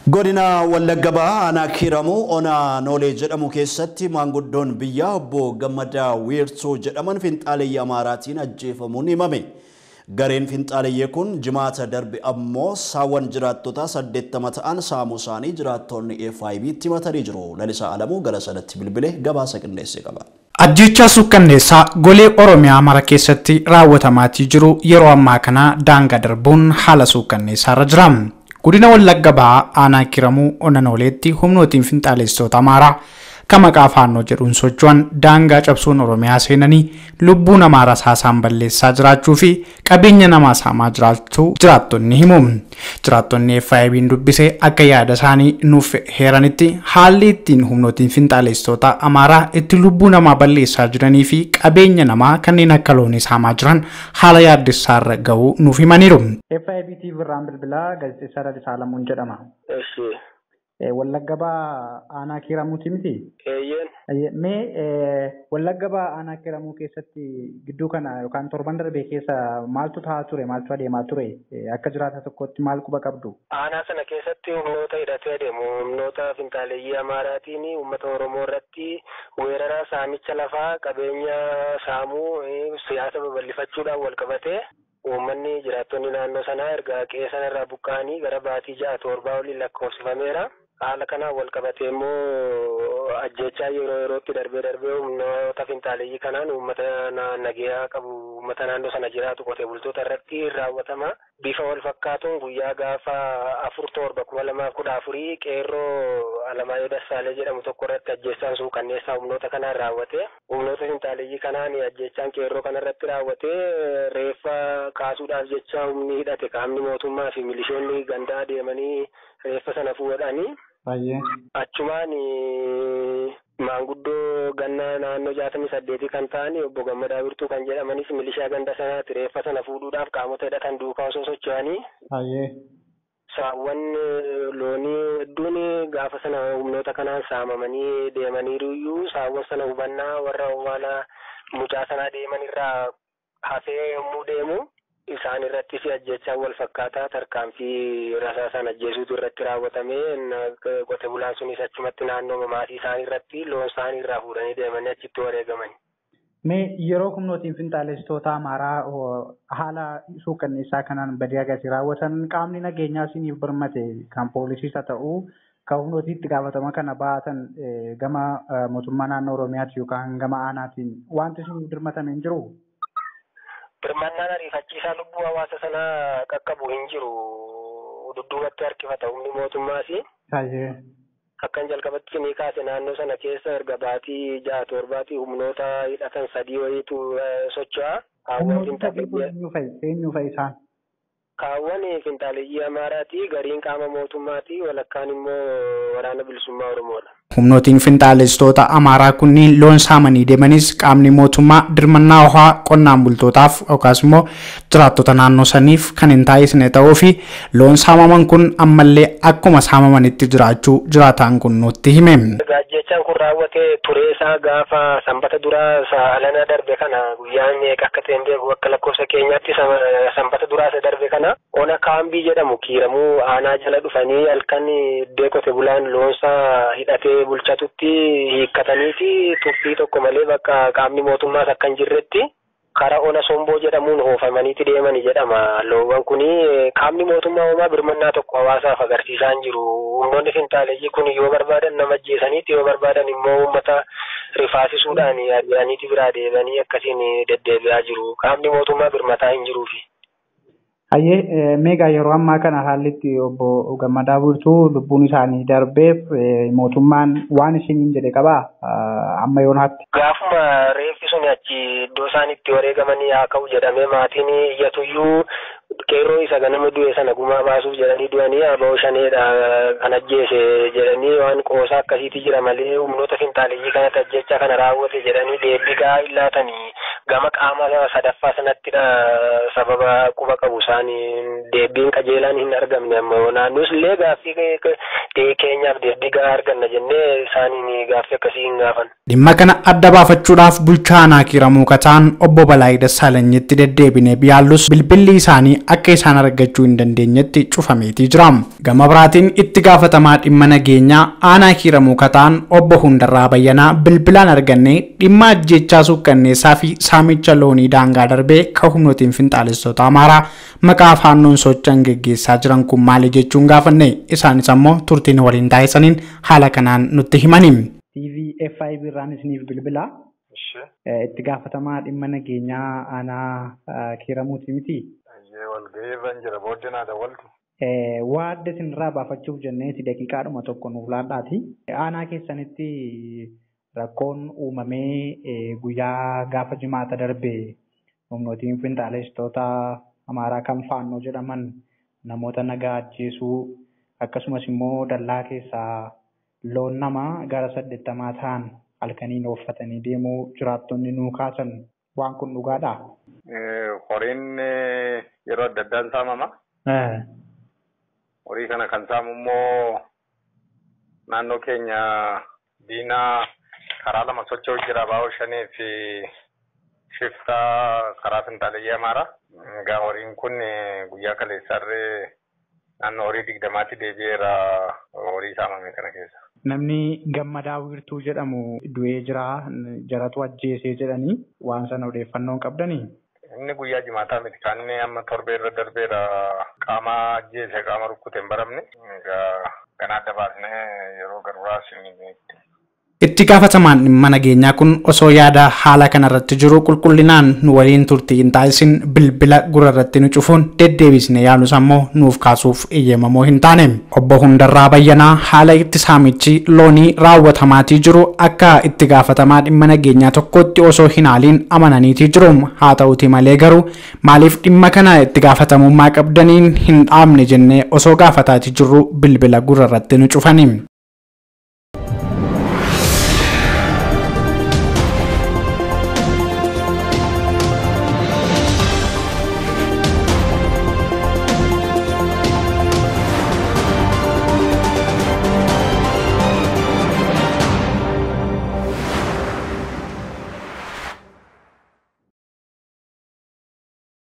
Godina Wallagga Bahaa aanaa Kiiramuu Onaa Noolee jedhamu keessatti maanguddoon biyyaa obbo Gammadaa Weertuu jedhaman finxaaleyyii Amaaraatiin ajjeefamuun himame. Gareen finxaaleyyii kun jimaata darbe ammoo saawwan jiraattotaa saddeettama ta'an saamuu isaanii jiraattonni FIB'tti himatanii jiru. Lalisaa Alamuu gara sanatti bilbilee gabaasa qindeessee qaba. Ajjechaa suukkanneessaa golee Oromiyaa mara keessatti raawwatamaatii jiru yeroo ammaa kana daangaa darbuun haala suukkanneessaarra jira. Godina Wallagga Bahaa aanaa Kiiramuu Onanooleetti humnootiin finxaaleessitoota Amaaraa kan maqaa faannoo jedhuun socho'an daangaa cabsuun Oromiyaa seenanii lubbuu namaa rasaasaan balleessaa jiraachuu fi qabeenya namaa saamaa jiraachuu jiraattonni himu. Jiraattonni FIB'n dubbisee akka yaada isaanii nuuf heeranitti haalli ittiin humnootiin finxaaleessitoota Amaaraa itti lubbuu namaa balleessaa jiranii fi qabeenya namaa kanneen akka loonii saamaa jiran haala yaaddessaarra ga'uu nuuf himaniiru. FIB TV irraan bilbilaa gaazexeessaa Lalisaa Lamuun jedhama. Eshi. Wallagga Bahaa aanaa kiiramuuti miti? Eeyyeen. Mee Wallagga Bahaa aanaa kiiramuu keessatti gidduu kana yookaan torban darbee keessa maaltu ta'aa ture maaltu adeemaa ture akka jiraata tokkotti maal quba qabdu? Aanaa sana keessatti humnoota hidhatee adeemu humnoota finxaaleeyyii Amaaraatiin uummata Oromoo irratti weerara saamicha lafaa qabeenya saamuu siyaasa babal'ifachuudhaan wal qabatee uummanni jiraattonni naannoo sanaa erga qe'ee sanarraa buqqa'anii gara baatii ja'a torbaa oliin lakkoofsifameera. Haala kanaan wal qabatee immoo ajjechaa yeroo yerootti darbee darbee humnoota finxaaleeyyii kanaan uummata nagayaa qabu uummata naannoo sana jiraatu qotee bultoota irratti raawwatama. Bifa wal fakkaatuun guyyaa gaafa afur torba kuma lamaaf kudha afurii qeerroo Alamaayyoo Dassaalee jedhamu tokko irratti ajjechaan suukkanneessaa humnoota kanaan raawwate. Humnoota finxaaleeyyii kanaan ajjechaan qeerroo kanarratti raawwate reeffa kaasuudhaaf jecha humni hidhate qaamni mootummaa fi milishoonni gandaa deemanii reeffa sana fuudhanii. Baay'ee. Achumaan maanguddoo ganna naannoo jaatamii saddeetii kan ta'an obbo Gammadaa Birtuu kan jedhamanis milishaa ganda sanaatti reeffa sana fuudhuudhaaf qaamota hidhatan duukaa osoo socho'anii. Baay'ee. Saawwan loonii hedduun gaafa sana humnoota kanaan saamamanii deemaniiruyyuu saawwan sana hubannaa warra awwaala mucaa sanaa deeman irraa hafee yommuu deemu. isaan irrattis ajjechaan wal fakkaataa tarkaanfii rasaasaan ajjeesuutu irratti raawwatamee qote bulaan sunis achumatti naannoo maatii isaanii irratti loon isaanii irraa fuudhanii deemanii achitti wareegaman. Mee yeroo humnootiin finxaaleessitoota Amaaraa haala suukkanneessaa kanaan badii agarsiisa raawwatan qaamni nageenyaa isiniif birmate kan poolisiis haa ta'u kan humnootii itti gaafatama kana baatan gama mootummaa naannoo Oromiyaati yookaan gama aanaatiin wanti isiniif birmatame hin jiruu? Birmannaan ariifachiisaa lubbuu hawaasa sanaa qaqqabu hin jiru. Dudduubatti harkifata humni mootummaas. Baay'ee. Akkan jalqabatti ni kaase naannoo sana keessa erga baatii ja'a torbaatii humnoota hidhatan sadii wayiitu socho'a. Eenyu fa'i isaan? Kaawwan finxaaleeyyii Amaaraati. Gariin qaama mootummaati. Walakkaan immoo waraana bilisummaa Oromoodha. Humnootiin finxaaleessitoota Amaaraa kunniin loon saamanii deemanis qaamni mootummaa dirmannaa ho'aa qonnaan bultootaaf yookaas immoo jiraattota naannoo saniif kan hin taasisne ta'uu fi loon saamaman kun ammallee akkuma saamamanitti jiraachuu jiraataan kun nutti hime. Ajjechaan kun raawwate turee isaa gaafa sanbata duraa alana darbe kana guyyaan akka ta'e beeku akka lakkoofsa keenyaatti sanbata duraa isa darbe kana ona kaambii jedhamu kiiramuu aanaa jala dhufanii halkan iddoo qote bulaan loonsaa hidhatee bulchatutti hiikkataniiti tuffii tokko malee bakka qaamni mootummaas akka hin jirretti karaa ona somboo jedhamuun oofamaniiti deemani jedhama. Loowwan kuni qaamni mootummaa homaa birmannaa tokko hawaasaaf agarsiisaa hin jiru. Humnoonni finxaaleeyyii kun yoo barbaadan nama ajjeesaniiti yoo barbaadan immoo uummata rifaasisuudhaan ari'aniiti biraa deebanii akkasiin deddeebi'aa jiru. Qaamni mootummaa birmataa hin jiruufi. Hayyee meegaa yeroo ammaa kana haalli itti obbo Gammadaa Birtuu lubbuun isaanii darbeef mootummaan waan isiniin jedhe qabaa amma yoonaatti. Gaafuma reeffi sun achi iddoo isaan itti wareegamanii haa ka'u jedhamee maatiin iyyatuyyuu qeerroo isa ganama du'e sana gumaa baasuuf jedhanii du'anii aba'oo shaneedha kan ajjeese jedhanii waan qoosaa akkasiiti jira malee humnoota finxaaleeyyii kanatti ajjecha kana raawwate jedhanii deebii gaa hin laatanii gama qaama sadaffaa sanattidha sababa quba qabu isaan deebiin qajeelaan hin argamne ammoo naannoos illee gaaffii keenyaaf deebii gahaa arganna jennee isaaniin gaaffii akkasii hin gaafan. Dhimma kana adda baafachuudhaaf bulchaa aanaa kiiramuu kataan obbo Balaayii Dassaalanyitti deddeebinee biyaallus bilbilli isaanii akka isaan argachuu hin dandeenyetti cufameetii jira. Gama biraatiin itti gaafatamaa dhimma nageenyaa aanaa kiiramuu kataan obbo Hundarraa Bayyanaa bilbilaan argannee dhimma ajjechaa suukkanneessaa fi saamicha loonii daangaa darbee kan humnootiin finxaalessitoota Amaaraa maqaa faannoon socho'an geggeessaa jiran kun maali jechuun gaafanne isaanis ammoo turtiin waliin taasisaniin haala kanaan nutti himani. TV FIB irraan isiniif bilbila. Itti gaafatamaa dhimma nageenyaa aanaa kiiramuuti miti. Walgahii irra hin jira booddee naa dawwaltu. Waa adda isinirraa baafachuuf jenneeti daqiiqaadhuma tokko nuuf laadhaati. Aanaa keessanitti rakkoon uumamee guyyaa gaafa jimaata darbe humnootiin finxaalessitoota Amaaraa kan faannoo jedhaman namoota nagaa ajjeesuu akkasumas immoo dallaa keessaa loon namaa gara saddeettamaa ta'an halkaniin ooffatanii deemuu jiraattonni nuu kaasan waan kun dhugaadha. Horiin yeroo adda addaan saamama. Horii kana kan saamu immoo naannoo keenya diinaa karaa lama socho'u jira baa'oo shanii fi shiftaa karaa finxaaleyyii amaaraa. Egaa horiin kun guyyaa kaleessaarree naannoo horii digdamaatti deebi'eera horii saamame kana keessa. Namni gammadaa wiirtuu jedhamu du'ee jira jaratu ajjeesee jedhanii waan sana odeeffannoon qabdanii. Inni guyyaa jimaataa miti kan inni amma torbee irra darbeera qaama ajjeese qaama rukkute hin baramne. Egaa kana adda baasnee yeroo garuraas Itti gaafatamaan dhimma nageenyaa kun osoo yaada haala kanarratti jiru qulqullinaan nu waliin turtii hin taasisin bilbila gurarratti nu cufuun deddeebisne yaalus ammoo nuuf kaasuuf eeyyamamoo hin taane. Obbo Hundarraa Bayyanaa haala itti saamichi loonii raawwatamaatii jiru akka itti gaafatamaa dhimma nageenyaa tokkotti osoo hin haaliin amananiitii jiru. Haa ta'uti malee garuu maaliif dhimma kana itti gaafatamummaa qabdaniin hin dhaabne jennee osoo gaafataatii jirru bilbila gurarratti nu cufani.